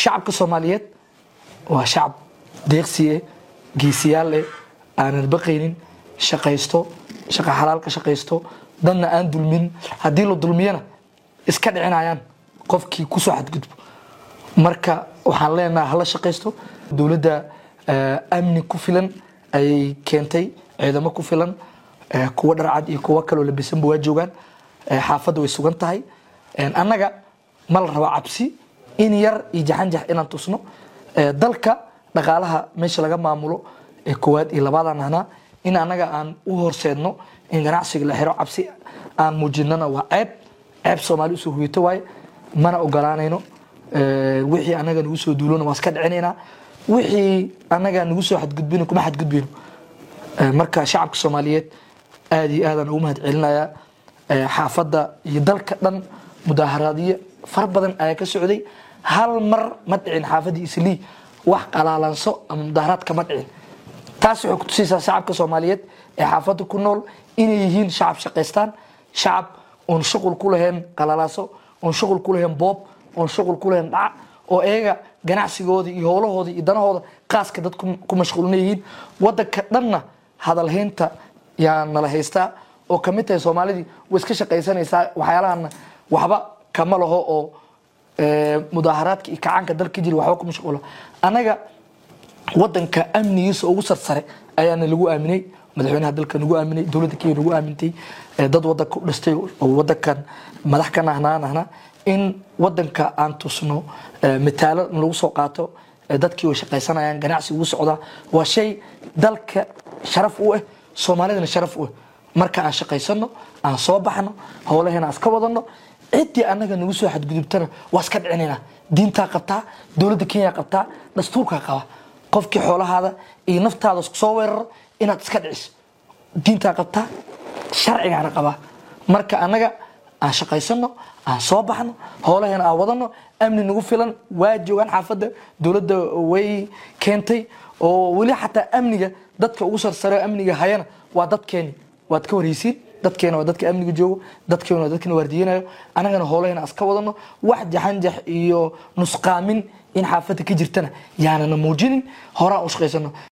shacabka soomaaliyeed waa shacab deeqsiye geesiyaal eh aanan baqaynin shaqaysto shaqa xalaal ka shaqaysto dadna aan dulmin haddii la dulmiyana iska dhicinayaan qofkii kusoo xadgudbo marka waxaan leenaha hala shaqaysto dowladda amni ku filan ayay keentay ciidamo ku filan kuwa dharcad iyo kuwo kaloo labisanba waa joogaan xaafadda way sugan tahay annaga ma la rabo cabsi in yar iyo jaxanjax inaan tusno dalka dhaqaalaha meesha laga maamulo ee koowaad iyo labaadaan ahnaa in annaga aan u horseedno in ganacsiga la xiro cabsi aan muujinana waa ceeb ceeb soomaali usoo huyito waaye mana ogolaanayno wixii anaga nagu soo duulona waa iska dhicinaynaa wixii anaga nagu soo xadgudbino kuma xadgudbino marka shacabka soomaaliyeed aad iyo aadaan ugu mahad celinayaa xaafadda iyo dalka dhan mudaaharaadyo fara badan ayaa ka socday hal mar ma dhicin xaafaddii islii wax qalaalanso ama mudaaharaad kama dhicin taas waxay kutusaysaa shacabka soomaaliyeed ee xaafadda ku nool inay yihiin shacab shaqaystaan shacab oon shuqul ku lahayn qalaalaaso oon shuqul ku lahayn boob oon shuqul ku lahayn dhaca oo iyaga ganacsigoodii iyo howlahoodii iyo danahooda qaaska dad ku mashquulina yihiin wadanka dhanna hadalhaynta yaa nala haystaa oo kamid tahay soomaalidii way iska shaqaysanaysaa waxyaalahana waxba kama laho oo mudaaharaadka iyo kacaanka dalka jiri waxba ku mashquula annaga wadanka amnigiisa ugu sarsare ayaana lagu aaminay madaxweynaha dalka nagu aaminay dowladda kenya nagu aamintay dad wadanka u dhastay oo wadankan madax ka nahnaan ahna in wadanka aan tusno mitaalo lagu soo qaato dadkii way shaqaysanayaan ganacsi ugu socdaa waa shay dalka sharaf u ah soomaalidana sharaf u ah marka aan shaqaysano aan soo baxno howlaheena aan iska wadano ciddii annaga nagu soo xadgudubtana waa iska dhicinaynaa diintaa qabtaa dowladda kenya qabtaa dastuurkaa qaba qofkii xoolahaada iyo naftaada soo weeraro inaad iska dhiciso diintaa qabtaa sharcigaana qabaa marka annaga aan shaqaysano aan soo baxno howlaheena aan wadano amni nagu filan waa joogaan xaafadda dowladda way keentay oo weli xataa amniga dadka ugu sarsare amniga hayana waa dadkeeni waad ka warhaysiin dadkeena waa dadka amniga joogo dadkeena waa dadkana waardiyanayo annagana howlaheena aska wadano wax jaxanjax iyo nusqaamin in xaafadda ka jirtana yaanana muujinin horaan u shaqaysano